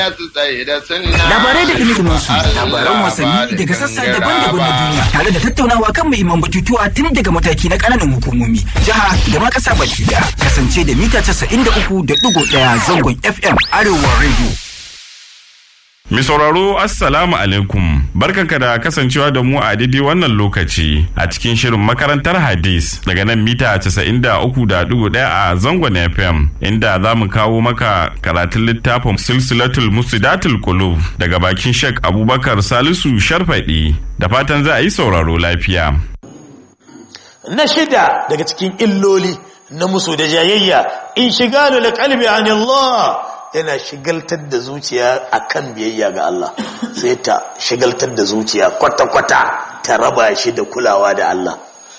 Labarai da dumi su labaran wasanni daga sassa daban-daban na duniya tare da tattaunawa kan muhimman batutuwa tun daga mataki na ƙananan hukumomi, jiha da ma ƙasa baki daya. Kasance da mita 93.1 zangon FM Arewa Radio. Mi sauraro Assalamu alaikum barkanka da kasancewa da mu a daidai wannan lokaci a cikin shirin makarantar hadis daga nan mita 93.1 a zangon FM inda za mu kawo maka karatun littafin silsilatul musidatul qulub daga bakin Sheikh Abubakar Salisu Sharfadi da fatan za a yi sauraro lafiya. Na shida daga cikin illoli na musu da jayayya in shiga da kalbi anillah yana shigaltar da zuciya akan biyayya ga Allah sai ta shigaltar da zuciya kwata-kwata ta raba shi da kulawa da Allah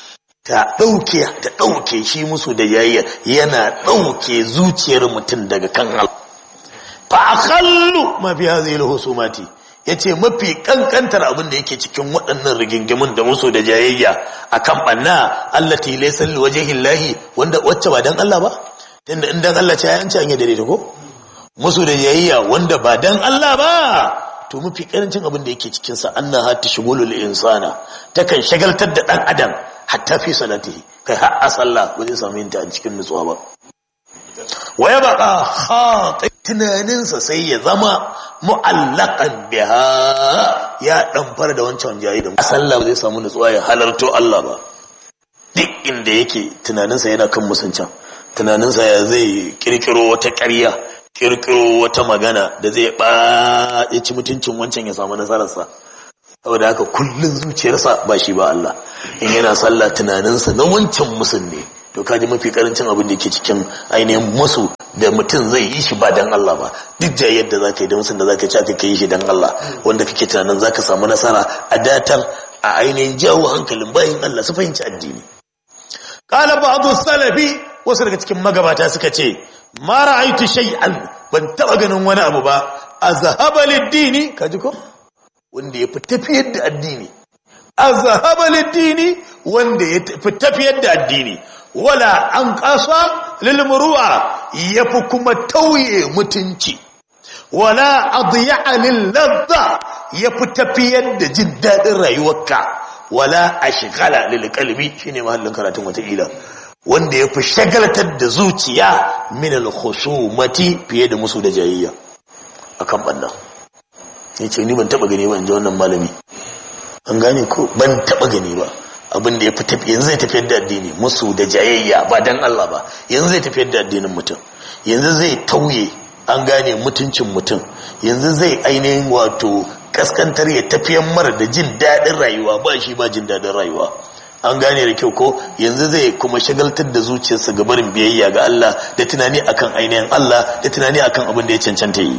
ta ɗauke ta ɗauke shi musu da yayya yana ɗauke zuciyar mutum daga kan Allah fa akhallu ma fi hadhihi alhusumati yace mafi kankantar abin da yake cikin waɗannan rigingimun da musu da jayayya akan banna allati laysa liwajhi llahi wanda wacce ba dan Allah ba tunda in dan Allah ce ya an ce an yi dare ko musu da yayayya wanda ba dan Allah ba to mafi karancin abin da yake cikin sa annaha tashghulul insana takan shagaltar da dan adam hatta fi salatihi kai har a sallah ba zai samu yinta a cikin nutsuwa ba waya baka khati tunaninsa sai ya zama mu'allaqan biha ya dan fara da wancan jayi da a sallah ba zai samu nutsuwa ya halarto Allah ba duk inda yake tunaninsa yana kan musuncan tunaninsa ya zai kirkiro wata ƙarya kirkiro wata magana da zai ba ya ci mutuncin wancan ya samu nasararsa saboda haka kullun zuciyarsa ba shi ba Allah in yana sallah tunaninsa na wancan musun ne to kaji mafi karancin abin da ke cikin ainihin musu da mutum zai yi shi ba dan Allah ba duk da yadda za ka yi da musun da za ka ci aka yi shi dan Allah wanda kake tunanin za ka samu nasara a datar a ainihin jawo hankalin bayan Allah su fahimci addini qala ba'd salafi wasu daga cikin magabata suka ce ma ra'aitu shay'an ban taba ganin wani abu ba azhaba lid-dini kaji ko wanda ya fi tafiyar da addini azhaba lid-dini wanda ya fi tafiyar da addini wala an qasa lil muru'a yafi kuma tauye mutunci wala adya'a lil ladha yafi tafiyar da jin dadin rayuwarka wala ashghala lil qalbi shine mahallin karatun wata ila wanda ya fi shagaltar da zuciya min al-khusumati fiye da musu da jayayya akan banna yace ni ban taba gani ba inji wannan malami an gane ko ban taba gani ba abin da ya fi tafi yanzu zai tafiyar da addini musu da jayayya ba dan Allah ba yanzu zai tafiyar da addinin mutum yanzu zai tauye an gane mutuncin mutum yanzu zai ainihin wato kaskantar ya tafiyar mara da jin daɗin rayuwa ba shi ba jin daɗin rayuwa an gane da kyau ko yanzu zai kuma shagaltar da zuciyarsa ga barin biyayya ga Allah da tunani akan ainihin Allah da tunani akan abin da ya cancanta yi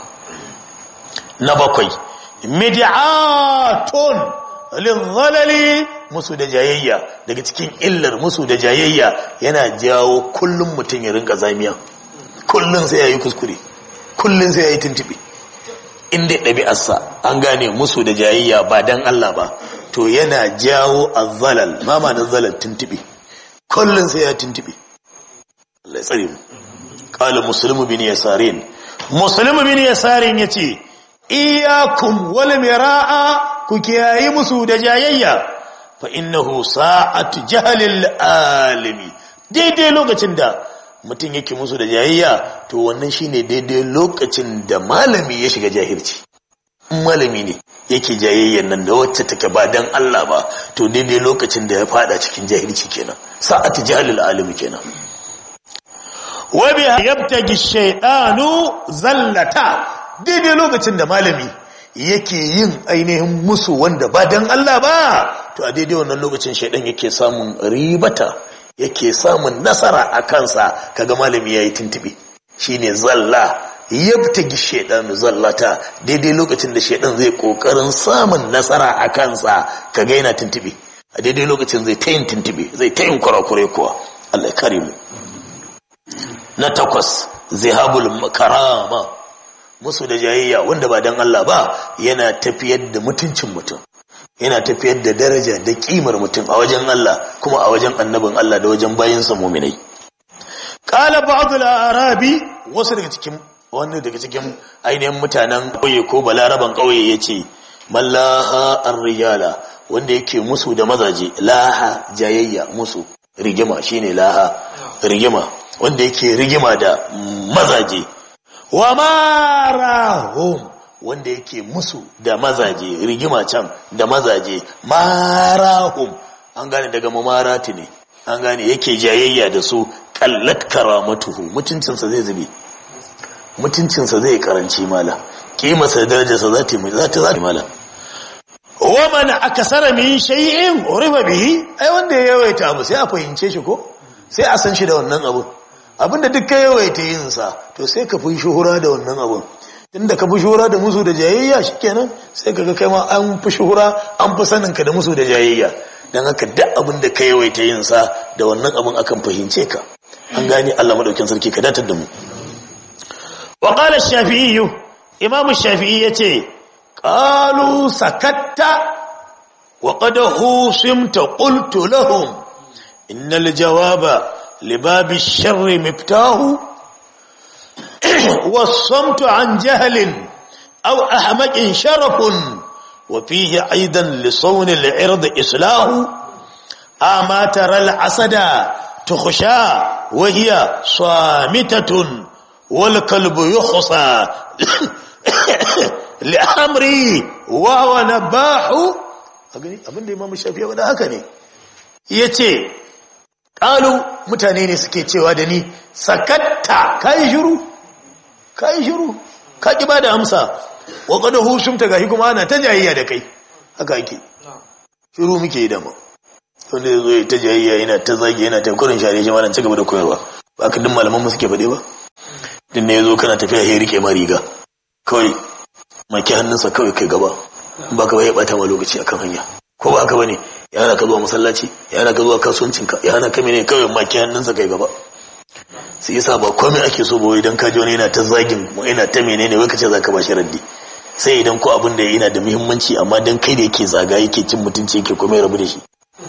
na bakwai mid'atun lil musu da jayayya daga cikin illar musu da jayayya yana jawo kullum mutum ya rinka zamiya kullum sai yayi kuskure kullum sai yayi tuntube inda ɗabi'arsa an gane musu da jayayya ba dan Allah ba to yana jawo azzalal mama na zalal tuntube kullun sai ya tuntube Allah ya tsare mu qala muslimu bin yasarin muslimu bin yasarin yace iyyakum wal miraa ku kiyayi musu da jayayya fa innahu sa'atu jahlil alimi daidai lokacin da mutum yake musu da jayayya to wannan shine daidai lokacin da malami ya shiga jahilci malami ne yake jayayyan nan da wacce take ba dan Allah ba to daidai lokacin da ya fada cikin jahilci kenan sa'atu jahlil alimi kenan wa bi yabtagi shaytanu zallata daidai lokacin da malami yake yin ainihin musu wanda ba dan Allah ba to a daidai wannan lokacin shaydan yake samun ribata yake samun nasara a kansa kaga malami yayi tuntube shine zalla yabtagi shaidan zallata daidai lokacin da shaidan zai kokarin samun nasara a kansa kaga yana tuntube a daidai lokacin zai ta yin tuntube zai ta yin kurakure kuwa Allah ya kare mu na takwas zihabul karama musu da jayayya wanda ba dan Allah ba yana tafiyar da mutuncin mutum yana tafiyar da daraja da kimar mutum a wajen Allah kuma a wajen annabin Allah da wajen bayinsa muminai qala ba'd al-arabi wasu daga cikin wani daga cikin ainihin mutanen ƙauye ko balaraban ƙauye ya ce mallaha ar-rijala wanda yake musu da mazaje laha jayayya musu rigima shine laha rigima wanda yake rigima da mazaje wa marahum wanda yake musu da mazaje rigima can da mazaje marahum an gane daga mamarati ne an gane yake jayayya da su kallat karamatuhu mutuncinsa zai zube mutuncinsa zai karanci mala kimarsa darajarsa za ta za ta za ta mala wa man akasara min shay'in urifa bihi ai wanda ya yawaita abu sai a fahimce shi ko sai a san shi da wannan abu abinda duk ka yawaita yin sa to sai ka fi shuhura da wannan abun tunda ka fi shuhura da musu da jayayya shikenan sai kaga kai ma an fi shuhura an fi sanin ka da musu da jayayya dan haka duk abin da ka yawaita yin sa da wannan abun akan fahimce ka an gane Allah madaukin sarki ka datar da mu wa qala ash-shafi'i imam ash-shafi'i yace qalu sakatta wa qad husimta qultu lahum innal jawaba libab ash-sharri miftahu والصمت عن جهل أو أحمق شرف وفيه أيضا لصون العرض إصلاح أما ترى العسد تخشى وهي صامتة والكلب يخصى لأمري وهو نباح abin da imam shafi ya haka ne ya ce ƙalu mutane ne suke cewa da ni sakatta ka yi shiru ka yi shiru ka ƙi ba da amsa wa ƙada hushumta gashi kuma ana ta jayayya da kai haka ake shiru muke yi dama wanda ya zo ya ta jayayya yana ta zagi yana ta kurin share shi malam ci gaba da koyarwa ba ka duk malaman mu suke faɗe ba din ne ya zo kana tafiya ya rike ma riga kawai maki hannunsa kawai kai gaba ba ka bai bata ma lokaci akan hanya ko ba haka bane ya hana ka zuwa masallaci ya hana ka zuwa kasuwancinka ya hana ka mene kawai maki hannunsa kai gaba sai yasa ba komai ake so ba idan ka ji wani yana ta zagin yana ta menene wai ka ce zaka ba shi raddi sai idan ko abin da yana da muhimmanci amma dan kai da yake zaga yake cin mutunci yake komai rabu da shi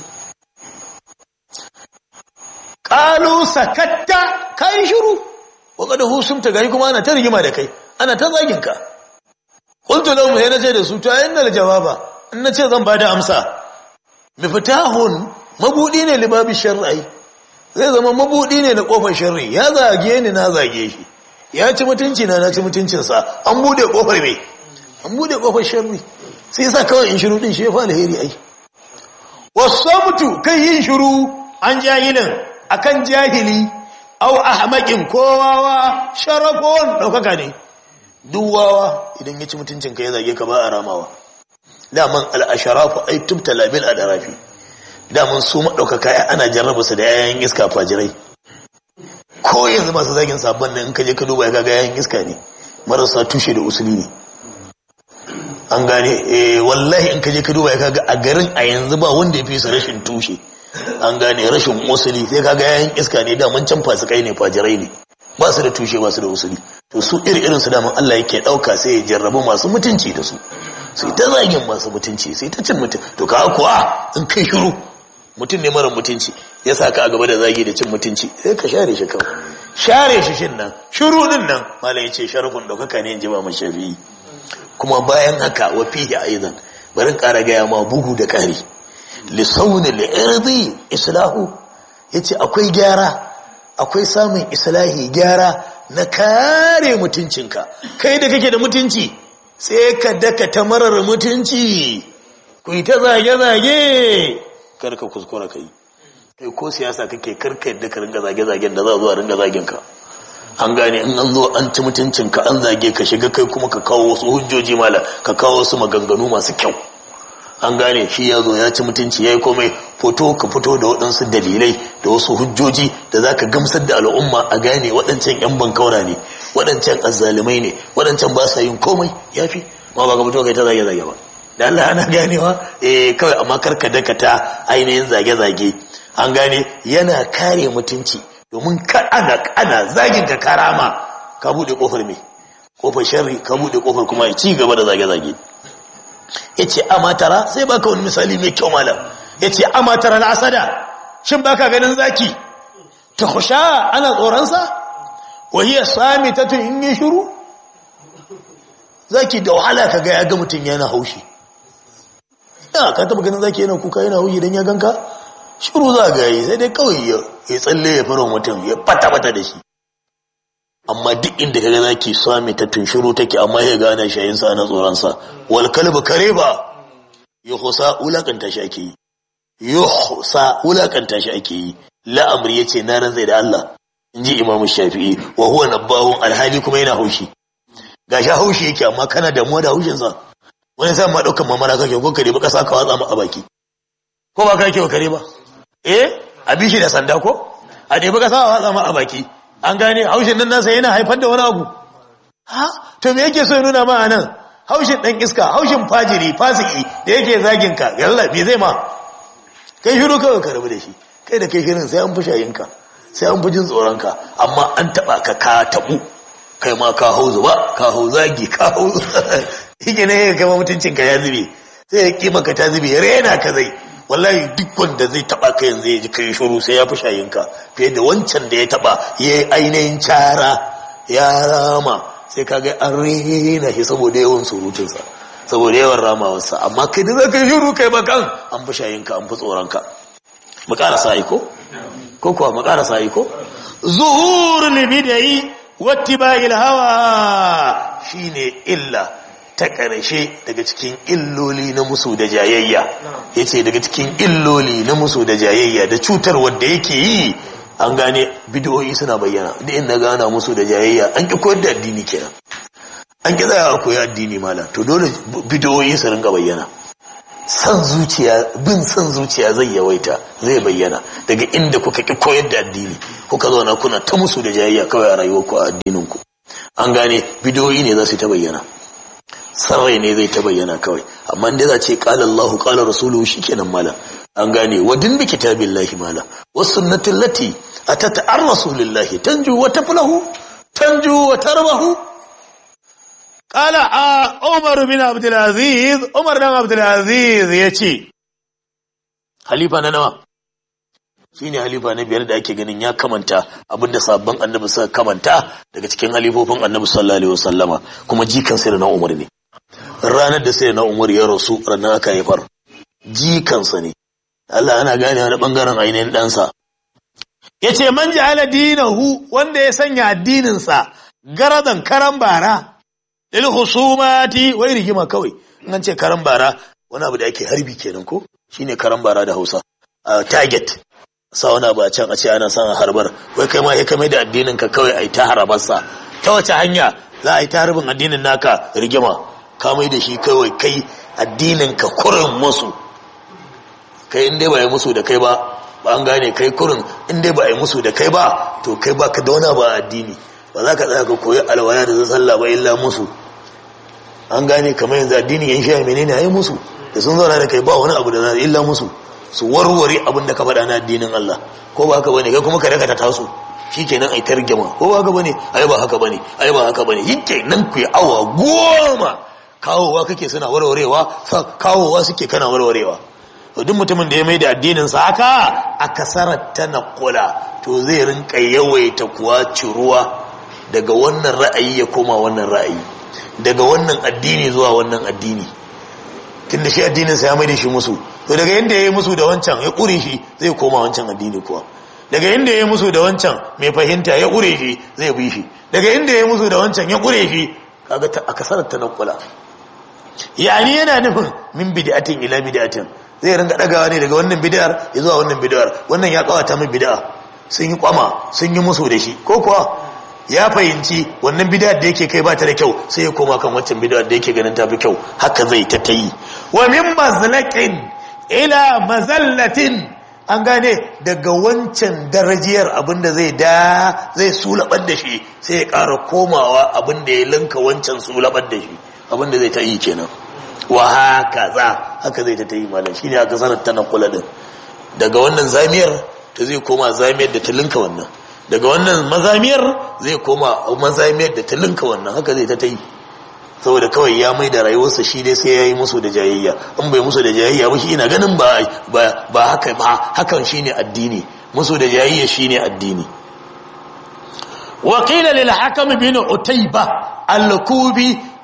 qalu sakatta kai shiru wa qad husumta gari kuma ana ta rigima da kai ana ta zagin ka qultu lahum sai nace da su to ayyana jawaba in nace zan bada amsa mifitahun mabudi ne libabi shar'i zai zama mabudi ne na kofar sharri ya zage ni na zage shi ya ci mutunci na na ci mutuncinsa an bude kofar mai an bude kofar sharri sai yasa kawai in shiru din shi ya fa alheri ai wasamtu kai yin shiru an jahilin akan jahili au ahmaqin kowawa sharafon daukaka ne duk wawa idan ya ci mutuncin ka ya zage ka ba a ramawa daman al'asharafu ai tubtala bil adarafi daman su maɗaukaka ya ana jarraba su da yayan iska fajirai ko yanzu masu zagin sabon nan in ka je ka duba ya kaga yayan iska ne marasa tushe da usuli ne an gane eh wallahi in ka je ka duba ya kaga a garin a yanzu ba wanda ya fi su rashin tushe an gane rashin usuli sai kaga yayan iska ne daman can fasikai ne fajirai ne ba su da tushe ba su da usuli to su iri irin su daman Allah yake ɗauka sai ya jarrabu masu mutunci da su sai ta zagin masu mutunci sai ta cin mutum to ka kuwa in kai shiru mutum ne mara mutunci ya sa ka a gaba da zagi da cin mutunci sai ka share shi kawai share shi shin nan shiru din nan malam ya ce sharafin ɗaukaka ne in ji ba mashafi kuma bayan haka wa fihi aidan barin ƙara gaya ma bugu da ƙari lisauni li'irdi islahu yace akwai gyara akwai samun islahi gyara na kare mutuncinka kai da kake da mutunci sai ka daka ta marar mutunci ku yi ta zage-zage karka kuskura ka yi kai ko siyasa kake karka yadda ka ringa zage-zagen da za a zo a ringa zagen ka an gane in an zo an ci mutuncinka an zage ka shiga kai kuma ka kawo wasu hujjoji mala ka kawo wasu maganganu masu kyau an gane shi ya zo ya ci mutunci ya yi komai foto ka fito da waɗansu dalilai da wasu hujjoji da za ka gamsar da al'umma a gane waɗancan 'yan bankaura ne waɗancan azzalumai ne waɗancan ba sa yin komai ya fi ma ba ka fito kai ta zage-zage ba da Allah ana ganewa eh kawai amma karka dakata ainihin zage-zage an gane yana kare mutunci domin ka ana ana zagin ka karama ka bude kofar me kofar sharri ka bude kofar kuma ci gaba da zage-zage yace amatara sai baka wani misali mai kyau malam yace amatara al-asada shin baka ganin zaki ta khusha ana tsoron sa wa hiya samitatun in yi shiru zaki da wahala ka ga ya ga mutum yana haushi ya ka taba ganin zaki yana kuka yana haushi dan ya ganka shiru za ga yi sai dai kawai ya tsalle ya fara mutum ya fata fata da shi amma duk inda kaga zaki sami ta tunshiro take amma ya gane shayin sa na tsoron sa wal kalbu kare ba yuhsa ulakanta shi ake yi yuhsa ulakanta shi ake yi la'amri yace na ran zai da Allah inji imamu shafi'i wa huwa nabbahun alhali kuma yana haushi gashi haushi yake amma kana damuwa da haushin sa wani sai ma daukan mamara kake ko kare ba kasa ka watsa mu a baki ko ba kake wa kare ba eh a bishi da sanda ko a dai ba kasa watsa mu a baki an gane haushin nan nasa yana haifar da wani abu ha to me yake so ya nuna ma anan haushin dan iska haushin fajiri fasiki da yake zagin ka yalla me zai ma kai shiru kawai ka rabu da shi kai da kai shirin sai an fi shayinka sai an fi jin tsoron ka amma an taba ka ka tabu kai ma ka hau zuba ka hau zagi ka hau yake ne ya kama mutuncin ka ya zube sai ya kima ka ta zube rena ka zai wallahi duk wanda zai taba ka yanzu ya ji kai shuru sai ya fi shayinka fiye da wancan da ya taba ya yi ainihin cara ya rama sai ka ga an rena shi saboda yawan surutunsa saboda yawan ramawarsa amma kai da zaka yi shuru kai bakan an fi shayinka an fi tsoronka mu karasa aiko ko kuwa mu karasa aiko zuhur libidai wattiba'il hawa shine illa ta ƙarshe daga cikin illoli na musu da jayayya ya ce daga cikin illoli na musu da jayayya da cutar wadda yake yi an gane bidiyoyi suna bayyana da inda gana musu da jayayya an ƙi koyar da addini kenan an ƙi tsaya a koyi addini mala to dole bidiyoyi su ringa bayyana san zuciya bin san zuciya zai yawaita zai bayyana daga inda kuka ƙi koyar da addini kuka zauna kuna ta musu da jayayya kawai a rayuwarku a addininku an gane bidiyoyi ne za su ta bayyana sarrai ne zai ta bayyana kawai amma inda za ce qala Allahu qala rasuluhu shikenan mala an gane wa din bi kitabillahi mala was sunnatin lati atata ar rasulillahi tanju wa taflahu tanju wa tarbahu qala a Umar bin Abdul Aziz Umar bin Abdul Aziz yace halifa na nawa shine halifa na biyar da ake ganin ya kamanta abinda sabon annabi suka kamanta daga cikin halifofin annabi sallallahu alaihi wasallama kuma jikan sai na Umar ne ranar da sai na umar ya rasu ranar aka haifar jikansa ne Allah ana gane wani bangaren ainihin ɗansa ya ce man ji ala dinahu wanda ya sanya addininsa garadan karan bara lil husumati wai rigima kawai in an ce karan bara wani abu da ake harbi kenan ko shine karan bara da Hausa target sa wani abu a can a ce ana son harbar wai kai ma ya kame da addinin ka kawai a yi ta harabarsa ta wace hanya za a yi ta harbin addinin naka rigima ka mai da shi kawai kai addinin ka kurin musu kai in dai ba yi musu da kai ba ba an gane kai kurin in dai ba yi musu da kai ba to kai ba ka dauna ba addini ba za ka tsaya ka koyi alwaya da sallah ba illa musu an gane kamar yanzu addini yan shi menene ayi musu da sun zauna da kai ba wani abu da za illa musu su warware abin da ka faɗa na addinin Allah ko ba haka bane kai kuma ka daga ta taso shikenan ai tarjama ko ba haka bane ai ba haka bane ai ba haka bane shikenan ku yi awa goma kawowa kake suna warwarewa kawowa suke kana warwarewa to duk mutumin da ya mai da addinin sa haka a kasarar ta naqula to zai rinka yawaita kuwa ciruwa daga wannan ra'ayi ya koma wannan ra'ayi daga wannan addini zuwa wannan addini tunda shi addinin sa ya mai da shi musu to daga yanda yayi musu da wancan ya kure shi zai koma wancan addini kuwa daga inda ya musu da wancan mai fahimta ya kure shi zai bi shi daga inda ya musu da wancan ya kure shi kaga a kasarar ta naqula yani yana nufin min bid'atin ila bid'atin zai ringa dagawa ne daga wannan bid'ar ya zuwa wannan bid'ar wannan ya kawata min bid'a sun yi kwama sun yi musu da shi ko kuwa ya fahimci wannan bid'ar da yake kai ba ta da kyau sai ya koma kan wancan bid'ar da yake ganin ta fi kyau haka zai ta tayi wa min mazlaqin ila mazallatin an gane daga wancan darajiyar abinda zai da zai sulabar da shi sai ya ƙara komawa abinda ya linka wancan sulabar da shi abinda zai ta yi kenan wa haka za haka zai ta ta yi malam shine aka sanar ta kula din daga wannan zamiyar ta zai koma zamiyar da ta linka wannan daga wannan mazamiyar zai koma mazamiyar da ta linka wannan haka zai ta ta yi saboda kawai ya mai da rayuwarsa shi dai sai ya yi musu da jayayya in bai musu da jayayya ba shi ina ganin ba ba haka ba hakan shine addini musu da jayayya shine addini wa qila lil hakam bin utayba al-kubi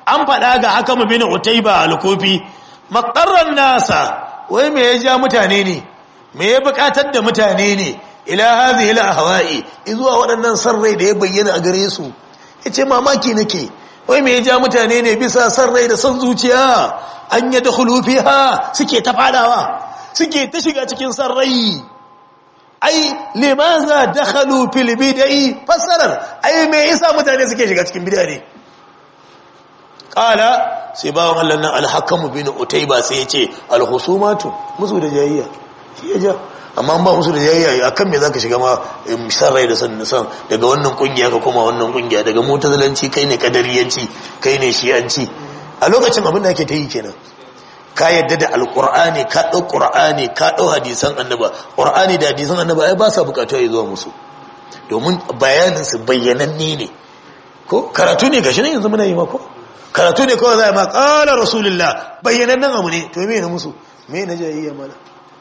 an faɗa ga haka bin utaiba al-kufi maqarran nasa wai me ya ja mutane ne me ya bukatar da mutane ne ila hadhihi al-ahwa'i izuwa waɗannan san rai da ya bayyana a gare su yace mamaki nake wai me ya ja mutane ne bisa san rai da san zuciya an yadkhulu fiha suke ta fadawa suke ta shiga cikin san rai ai limaza dakhalu fil bid'i fasarar ai me yasa mutane suke shiga cikin bid'a ne qala sai bawon Allah nan al-hakam bin utayba sai yace al-husumatu musu da jayayya shi ya ja amma ba musu da jayayya akan me zaka shiga ma san rai da san san daga wannan kungiya ka koma wannan kungiya daga mutazalanci kai ne kadariyanci kai ne shi'anci a lokacin abin da ake ta yi kenan ka yadda da alkur'ani ka ɗau ƙur'ani ka ɗau hadisan annaba ƙur'ani da hadisan annaba ai ba sa bukatu ya zuwa musu domin bayaninsu bayyananne ne ko karatu ne gashi ne yanzu muna yi mako karatu ne kawai za a ma ƙala rasulullah bayyanannen abu ne to me na musu me na jayayya mana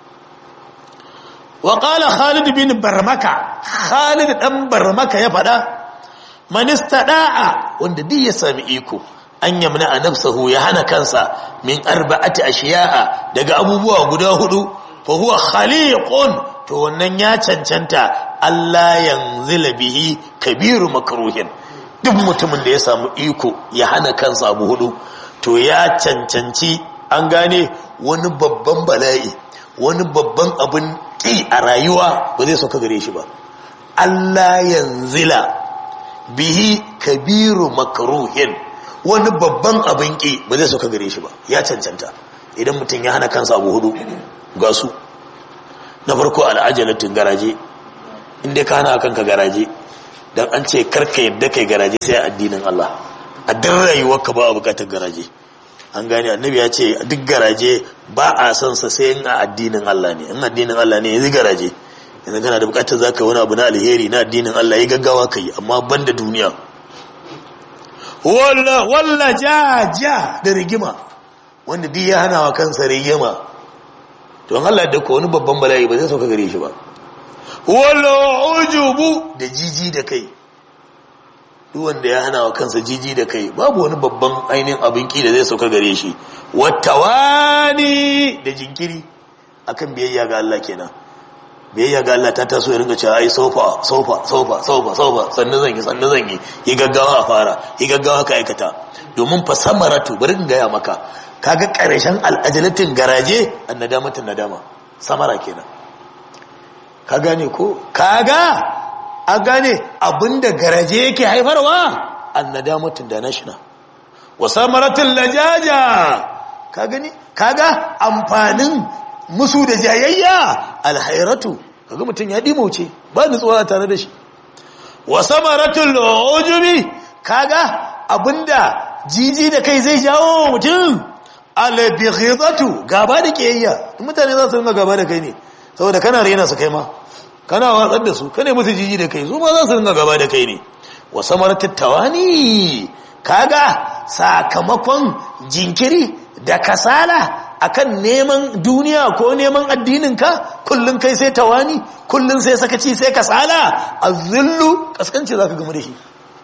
wa ƙala khalid bin barmaka khalid ɗan barmaka ya faɗa manista ɗa'a wanda duk ya sami iko an yamna a nafsahu ya hana kansa min arba'ati ashiya'a daga abubuwa guda hudu fa huwa khaliqun to wannan ya cancanta Allah yanzila bihi kabiru makruhin duk mutumin da ya samu iko ya hana kansa abu hudu to ya cancanci an gane wani babban bala'i wani babban abin ki a rayuwa ba zai sauka gare shi ba Allah yanzila bihi kabiru makruhin wani babban abin ƙi ba zai sauka gare shi ba ya cancanta idan mutum ya hana kansa abu hudu ga su na farko al'ajalatin garaje inda ka hana kanka garaje don an ce karka yadda kai garaje sai addinin Allah a duk rayuwarka ba a bukatar garaje an gane annabi ya ce duk garaje ba a son sa sai in a addinin Allah ne in addinin Allah ne yanzu garaje yanzu kana da bukatar zaka wani abu na alheri na addinin Allah ya gaggawa kai amma banda duniya walla walla ja ja da rigima wanda duk ya hana wa kansa rigima don Allah da ko wani babban bala'i ba zai sauka gare shi ba walla ujubu da jiji da kai duk wanda ya hana wa kansa jiji da kai babu wani babban ainihin abin ki da zai sauka gare shi wattawani da jinkiri akan biyayya ga Allah kenan biyayya ga Allah ta taso ya ringa cewa ai sofa sofa sofa sofa sofa sannan zan yi sannan zan yi yi gaggawa a fara yi gaggawa ka aikata domin fa samaratu bari in gaya maka kaga karshen al'ajalatin garaje annadamatin nadama samara kenan ka gane ko kaga a gane abinda garaje yake haifarwa annadamatin da nashina wa samaratin lajaja ka gani kaga amfanin musu da jayayya alhairatu kaga mutum ya dimauce ba nutsuwa tare da shi wa samaratul ujubi kaga abinda jiji da kai zai jawo mutum albighidatu gaba da kiyayya mutane za su ringa gaba da kai ne saboda kana rena su kai ma kana watsar da su kane musu jiji da kai su ma za su ringa gaba da kai ne wa samaratul tawani kaga sakamakon jinkiri da kasala akan neman duniya ko neman addininka kullum kai sai tawani kullum sai sakaci sai kasala azillu kaskanci zaka gamu da shi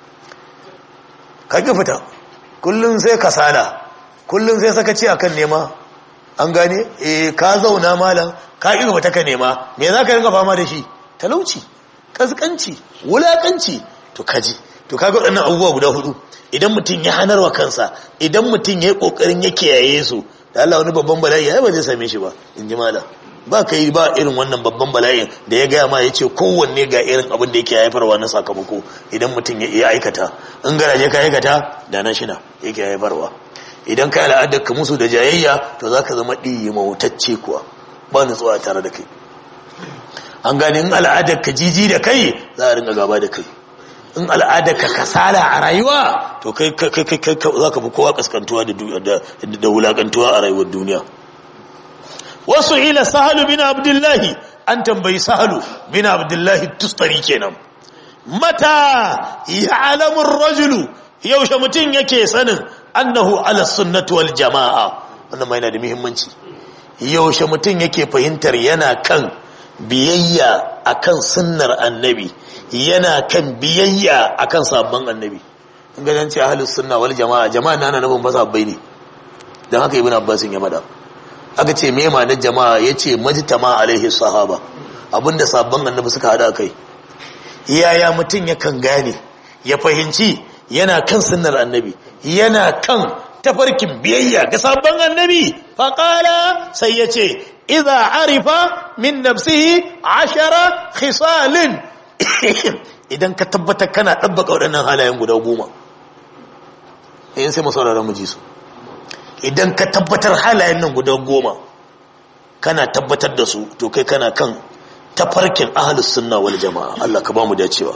kage fita kullum sai kasala kullum sai sakaci akan nema an gane eh ka zauna malam ka ki fita ka nema me zaka ringa fama da shi talauci kaskanci wulakanci to kaji to kaga waɗannan abubuwa guda hudu idan mutum ya hanarwa kansa idan mutum ya yi ƙoƙarin ya kiyaye su da Allah wani babban bala'i ya ba zai same shi ba in ji mala ba ka yi ba irin wannan babban bala'in da ya gaya ma ya ce kowanne ga irin abin da yake haifarwa na sakamako idan mutum ya iya aikata in garaje ka aikata da na shina yake haifarwa idan ka yi al'adar ka musu da jayayya to za ka zama ɗiyi mawutacce kuwa ba nutsuwa tare da kai an gane in al'adar ka jiji da kai za a ringa gaba da kai in al'adar ka kasala a rayuwa to kai za ka fi kowa kaskantuwa da wulakantuwa a rayuwar duniya wasu ila sahalu bin abdullahi an tambayi sahalu bin abdullahi tustari kenan mata ya alamun rajulu yaushe mutum yake sanin annahu ala sunnatu wal jama'a wannan ma yana da muhimmanci yaushe mutum yake fahimtar yana kan biyayya akan sunnar annabi yana kan biyayya akan sabon annabi ganin ce ahlus sunna wal jama'a jama'a na na nufin ba sabbai ne dan haka ibn abbas ya mada aka ce me ma'anar jama'a yace majtama alaihi sahaba abinda sabban annabi suka hada kai yaya mutum yakan gane ya fahimci yana kan sunnar annabi yana kan tafarkin biyayya ga sabon annabi faƙala sai ya ce iza arifa min nafsihi ashara khisalin idan ka tabbatar kana ɗabbaka waɗannan halayen guda goma yin sai masauraran mu ji su idan ka tabbatar halayen nan guda goma kana tabbatar da su to kai kana kan tafarkin ahalus sunna wal jama'a Allah ka ba mu dacewa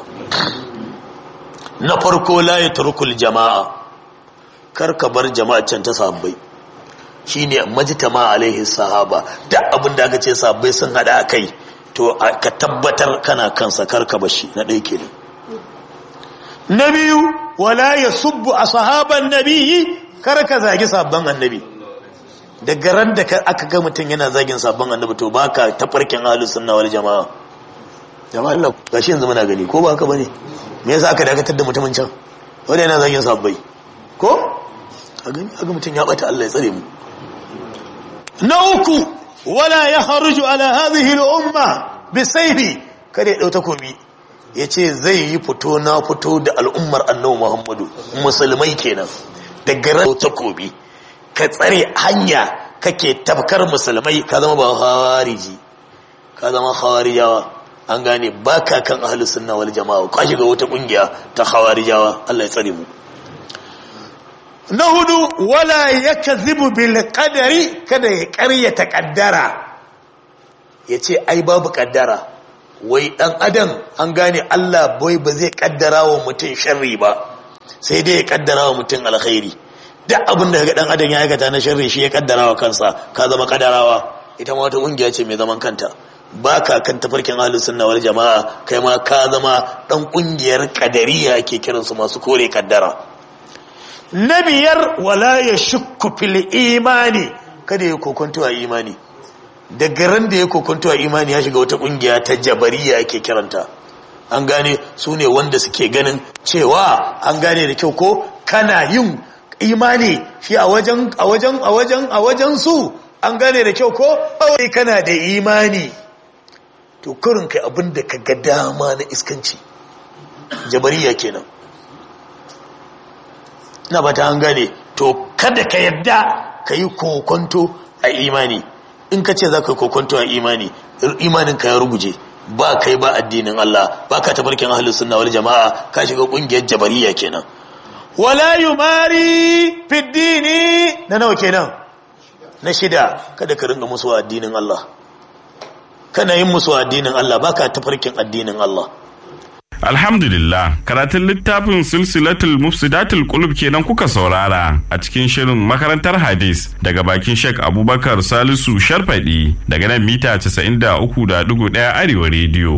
na farko la yatrukul jama'a kar ka bar jama'a can ta sahabbai shine majtama alaihi sahaba da abin da aka ce sahabbai sun hada kai to ka tabbatar kana kansa kar ka bashi na ɗaya kenan na biyu wala yasubbu ashaban nabiyyi kar ka zagi sabban annabi daga ran da aka ga mutum yana zagin sabon annabi to baka tafarkin ahlus sunna wal jamaa jama'a Allah gashi yanzu muna gani ko ba haka bane me yasa aka dakatar da mutumin can wanda yana zagin sabbai ko a gani aga mutum ya bata Allah ya tsare mu na uku wala ya kharuju ala hadhihi al umma bi sayfi kada ya dauta komi yace zai yi fito na fito da al'ummar annabi Muhammadu musulmai kenan daga ran takobi ka tsare hanya kake tabkar musulmai ka zama ba khawariji ka zama khawarijawa an gane baka kan ahlus sunna wal jamaa ka shiga wata kungiya ta khawarijawa Allah ya tsare mu na hudu wala yakzibu bil qadari kada ya ƙaryata kaddara yace ai babu kaddara wai dan adam an gane Allah bai ba zai kaddara wa mutum sharri ba sai dai ya kaddara wa mutum alkhairi duk abin da dan adam ya aikata na sharri shi ya kaddara wa kansa ka zama kaddarawa ita ma wata kungiya ce mai zaman kanta baka kan tafarkin ahlus sunna wal jamaa kai ma ka zama dan kungiyar kadariya ake kiransu masu kore kaddara na biyar wala ya shukku fil imani kada ya kokonto a imani daga ran da ya kokonto a imani ya shiga wata kungiya ta jabariya ake kiranta an gane su ne wanda suke ganin cewa an gane da kyau ko kana yin imani shi a wajen a wajen a wajen a wajen su an gane da kyau ko kawai kana da imani to kurin kai abin da ka ga dama na iskanci jabariya kenan na ba ta an gane to kada ka yadda ka yi kokonto a imani in ka ce za ka yi kokonto a imani imanin ka ya ruguje ba kai ba addinin Allah ba ka tafarkin ahlus sunna wal jama'a ka shiga kungiyar jabariya kenan wala yumari fi dini na nawa kenan na shida kada ka ringa musu addinin Allah kana yin musu addinin Allah baka tafarkin addinin Allah Alhamdulillah, karatun littafin silsilatul mufsidatul qulub kenan kuka saurara a cikin shirin makarantar hadis daga bakin Sheikh Abubakar Salisu Sharfadi daga nan mita 93.1 Arewa rediyo.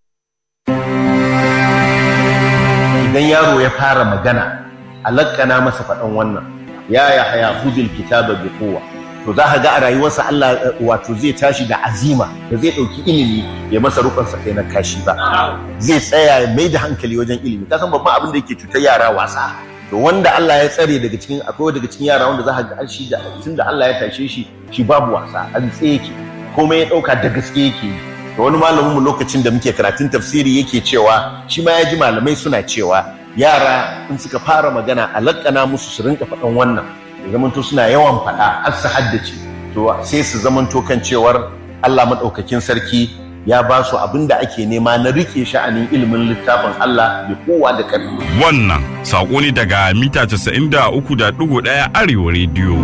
Idan yaro ya fara magana, alakana masa faɗan wannan, ya ya haya hudul kitaba bi kowa. To za ka ga a rayuwarsa Allah wato zai tashi da azima da zai ɗauki ilimi ya masa rukunsa kai na kashi ba. Zai tsaya ya mai da hankali wajen ilimi. Ka san babban abin da yake cutar yara wasa. To wanda Allah ya tsare daga cikin akwai daga cikin yara wanda za ka ga shi da tun da Allah ya tashe shi shi babu wasa an tsaye yake komai ya ɗauka da gaske yake yi. Da wani malamin mu lokacin da muke karatun tafsiri yake cewa shi ma ya ji malamai suna cewa yara in suka fara magana a laƙana musu su rinka faɗan wannan ya zamanto suna yawan faɗa har su haddace to sai su zamanto kan cewar Allah maɗaukakin sarki ya ba su abin da ake nema na rike sha'anin ilimin littafin Allah da kowa da ƙarfi. Wannan saƙo ne daga mita 93.1 Arewa rediyo.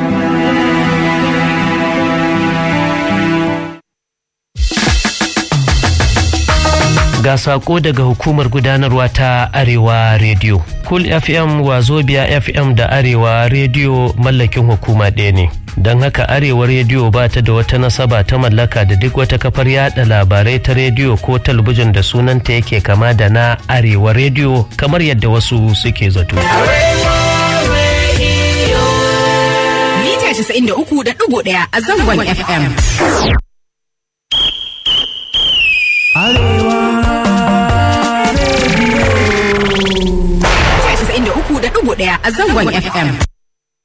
ga sako daga hukumar gudanarwa ta arewa radio cool fm wazobia fm da arewa radio mallakin hukuma ɗaya ne don haka arewa radio ba ta da wata nasaba ta mallaka da duk wata kafar yada labarai ta rediyo ko talabijin da sunanta yake kama da na arewa radio kamar yadda wasu suke zato mita 93.1 a zangon fm ɗaya a zangon FM.